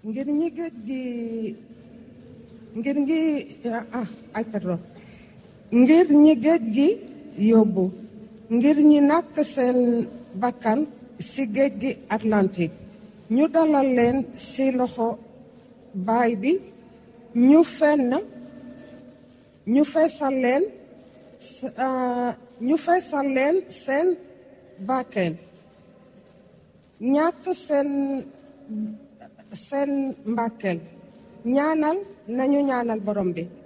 ngir ñi géej gi ngir ngi ah ay pardon ngir ñi géej gi yóbbu ngir ñi nàkk seen bakkan ci géej gi Atlantique ñu dalal leen ci loxo baay bi ñu fenn ñu feesal leen ñu feesal leen seen bakkeen ñàkk seen seen mbàkkeel ñaanal nañu ñaanal borom bi